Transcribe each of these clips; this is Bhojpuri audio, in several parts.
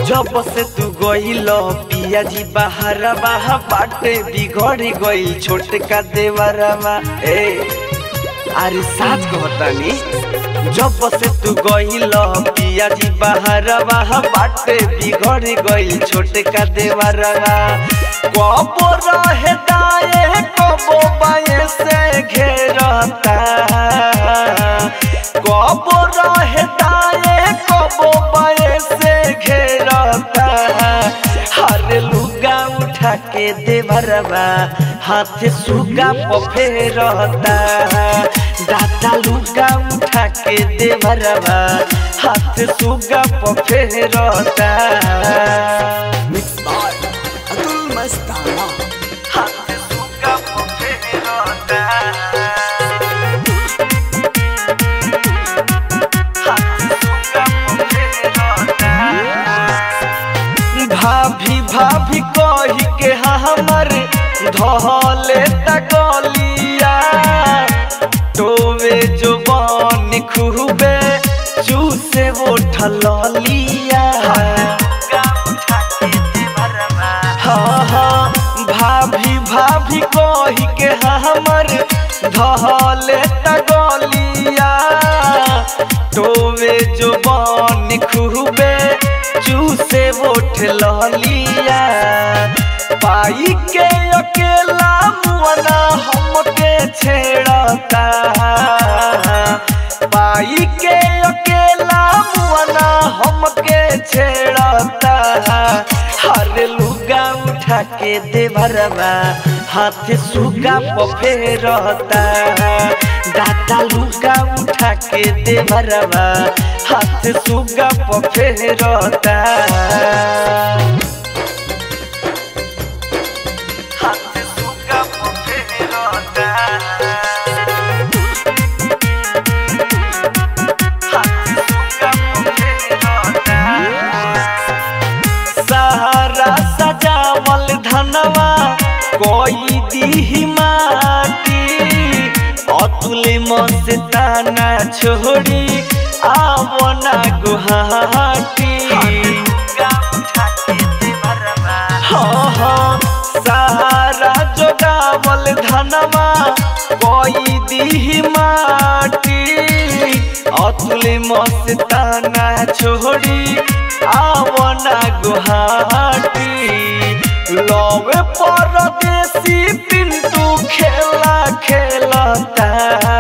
जब से तू गईल पिया जी बाहरवा बाटे बिगड़ गईल छोटका देवरवा ए अरे साच कहतानी जब से तू गईल पिया जी बाहरवा बाटे बिगड़ गईल छोटका देवरवा कबो रहे दाए कबो बाए से घेरता कबो रहे दाए कबो बाए से घेरता हर लुगा उठा के देवरवा हाथ सुगा पफेरता दादा लुगा उठा के देवरवा हाथ सुगा पफेरता मिक्स बाय अतुल मस्ताना हाथ सुगा पफेरता भाभी भाभी कही के हमर धले तकलिया टोवे जो बन खूबे चूसे वो ठलिया हाँ हाँ भाभी भाभी कही के हमर धले तगलिया टोवे जो बन खूबे चूसे वोट ललिया पाई के अकेला मुआना हमके छेड़ता पाई के अकेला मुआना हमके छेड़ता हर लुगा उठा के देवरवा हाथ सुगा पफेरता दादा लुगा उठा के देवरवा हाथ सुगा पफेरता हाथ सुगा पफेरता सहारा सजावल धनवा कोई दी माटी अतुल मस्ताना छोड़ी आवना गुहाटी हाँ हाँ सहारा जोगावल धनवा कोई दी माटी अतुल मस्ताना छोड़ी आवना गुहाटी लवे परदेसी पिंटू खेला खेलता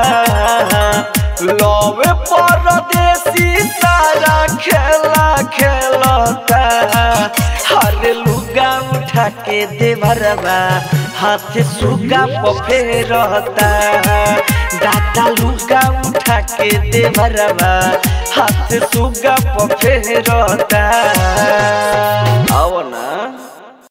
लवे परदेसी सारा खेला खेलता हर लुगा उठा के देवरवा हाथ सुगा पफेरता दादा लुगा उठा के देवरवा हाथ सुगा पफेरता आओ ना